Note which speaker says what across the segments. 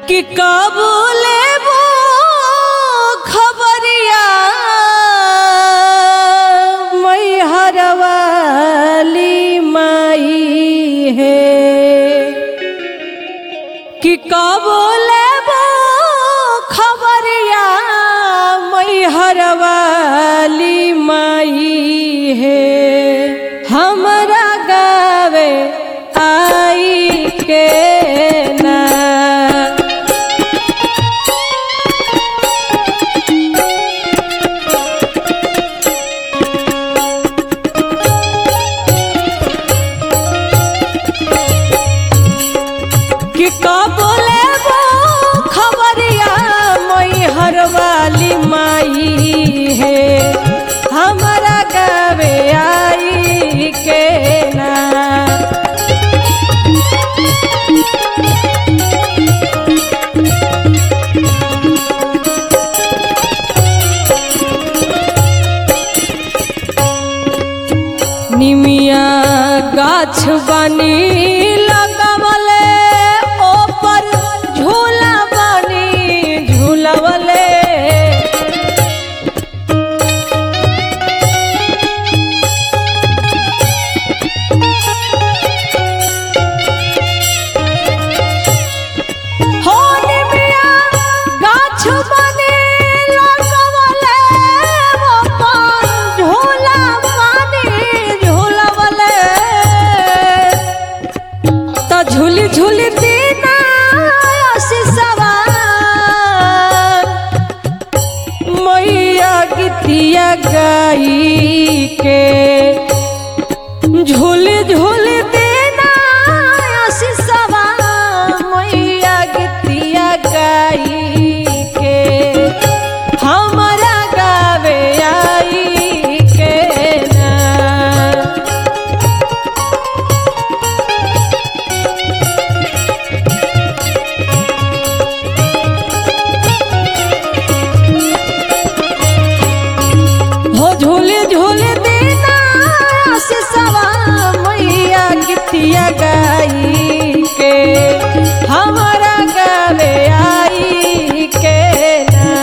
Speaker 1: कि कब लेबो खबरिया मैहर वाली माई है कि कब लेबो खबरिया मैहर वाली माई है हमरा गावे आई के ना कि कब लेबो खबरिया मैहर वाली माई है हमरा गावे आई के ना निमिया गाछ बनी लगवले ओपर झूला बनी झूलवले हो निमिया गाछ बनी लगवले ओपर झूला बनी झूलवले त झूली झूली दीना सिसवा मैया गीतिया गाई के झूली झूली दीना सिसवा मैया गीतिया गाई के हमरा गावे आई के ना हो झूले झूले देना सिसवा मैया गीतिया गाई के हमारा गावे आई के ना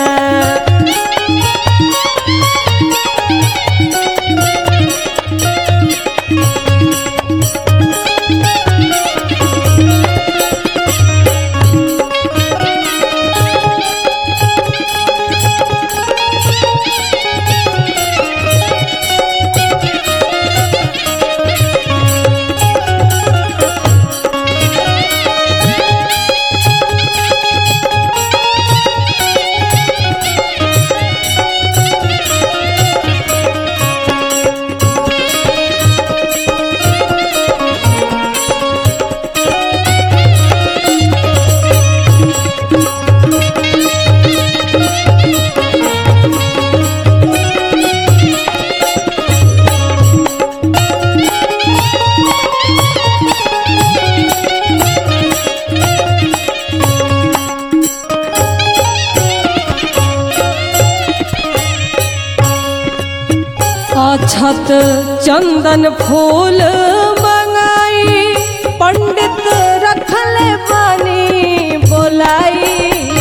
Speaker 1: अछत चंदन फूल मंगाई पंडित रखले बानी बोलाई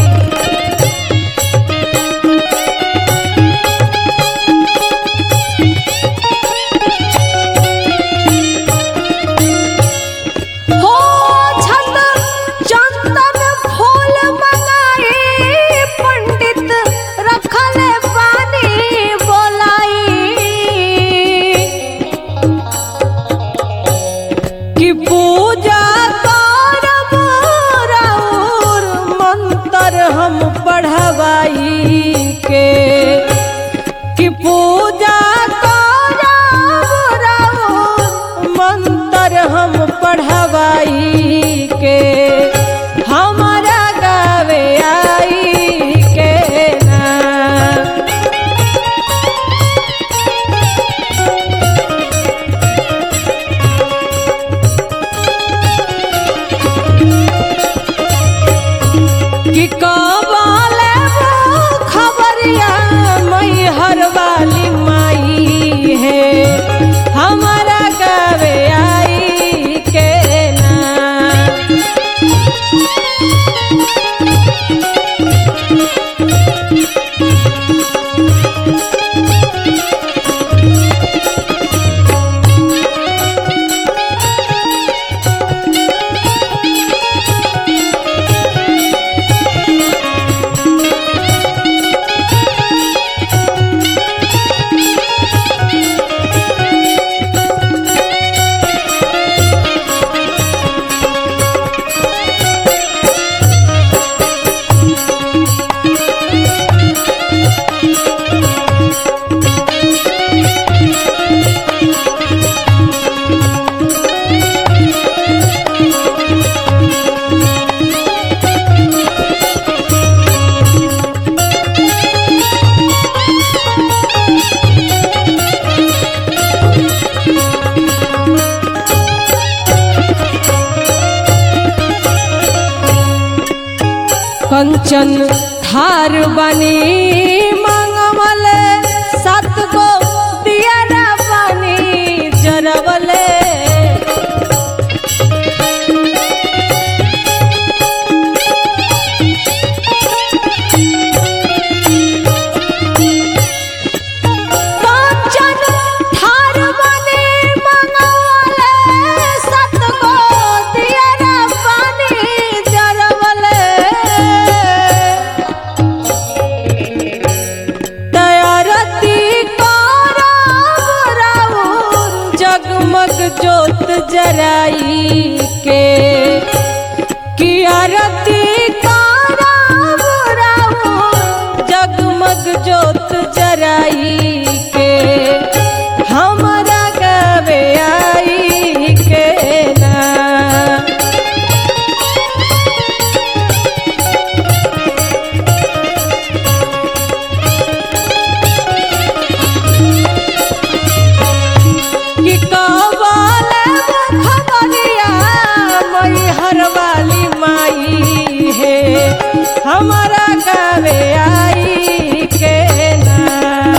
Speaker 1: हो छत चंदन फूल मंगाई पंडित रखले बानी बोलाई कि पूजा करब राउर मंत्र हम पढ़वाई के कि पूजा करब राउर मंत्र हम पढ़वाई के हमारा गावे आई के ना कि कबाले खबरिया मैहर वाली कंचन थार बनी मंगवल सात गो दियारा बनी जरवले कंचन थार बनी मंगवल सात गो दियारा बनी जरवले दयारती राउर जगमग जोत जराई के कियारती राउर जगमग जोत जराई के हमरा गवे आई के ना कि कवाल खबरिया मई हरवाली माई है हमारा गावे आई के ना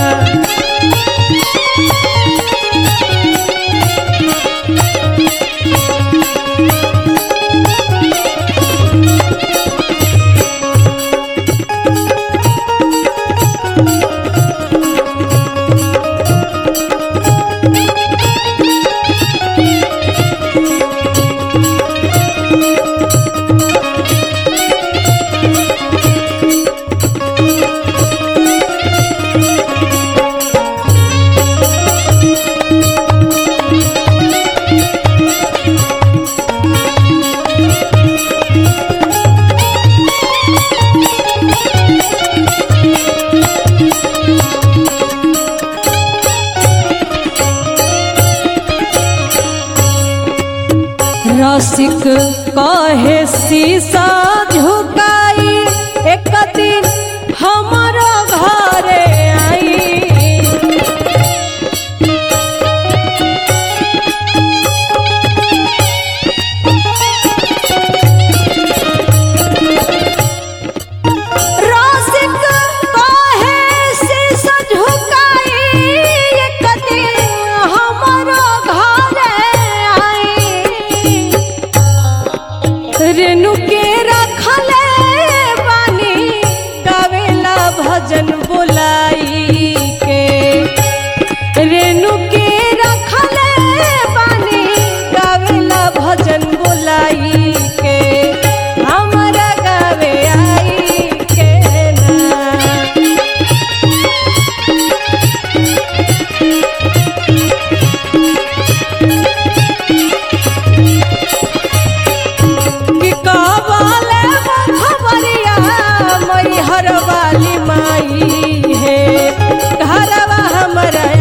Speaker 1: रसिक कहे शीशा झुकाई एक दिन हमारो घरे आई रसिक कहे शीशा झुकाई एक दिन हमारो घरे आई रेणु के रखले बानी गावेला भजन बोलाई के रेणु के रखले बानी गावेला भजन बोलाई के हमरा गावे आई के ना कि कबाले खबरिया मई हरवाली माई है घरवा हमरा